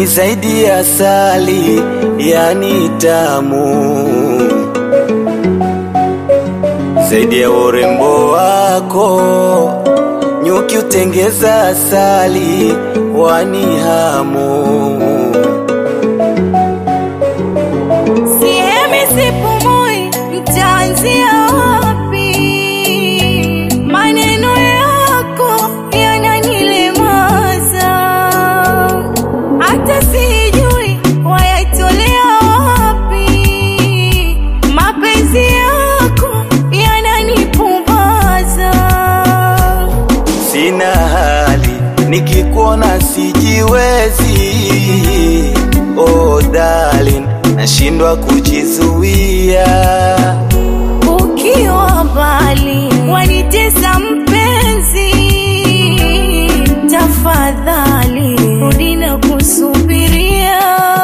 ni zaidi ya asali, yani tamu zaidi ya urembo wako. Nyuki utengeza asali, wani hamu Sihemi sipumui, nitaanzia wapi? Maneno yako yananilemaza, hata sijui wayatolea wapi. Mapenzi yako yananipumbaza. sina hali, nikikuona sijiwezi. Oh darling, nashindwa kujizuia. Ukiwa mbali wanitesa mpenzi, tafadhali rudi na kusubiria.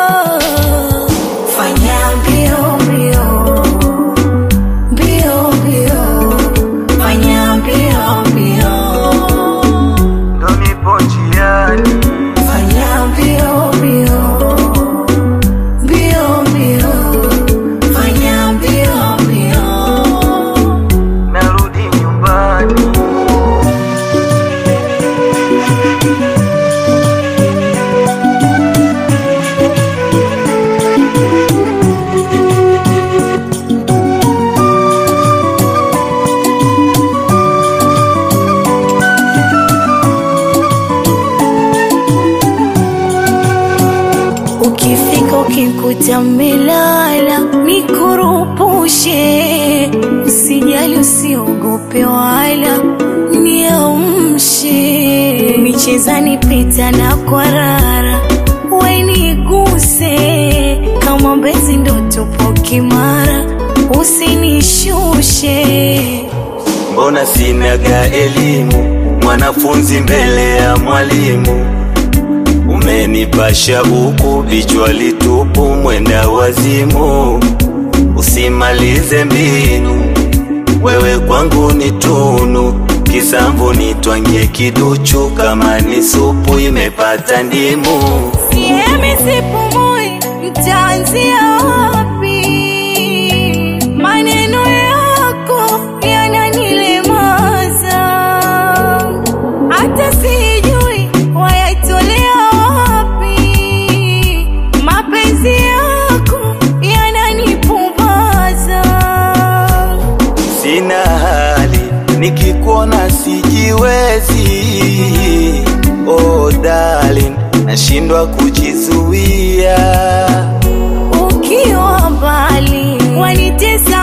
Fanya mbio mbio mbio mbio, fanya mbio mbio, Ndo nipo njiani, fanya mbio mbio mbio mbio, fanya mbio mbio. narudi nyumbani. Ukifika ukikuta melala, nikurupushe, usijali, usiogope wala niamshe, michezani pita na kwarara, weniguse kama mbezi, ndo tupo kimara, usinishushe Mbona sinaga elimu, mwanafunzi mbele ya mwalimu? Umenipasha huku vichwa litupu, mwenda wazimu. Usimalize mbinu, wewe kwangu ni tunu. Kisamvu nitwangie kiduchu, kama ni supu imepata ndimu. Sihemi sipumui, nitaanzia wapi? Maneno yako yananilemaza, hata sijui wayatolea wapi. Mapenzi yako yananipumbaza. Sina hali, nikikuona sijiwezi. Oh darling, nashindwa kujizuia. Ukiwa mbali wanitesa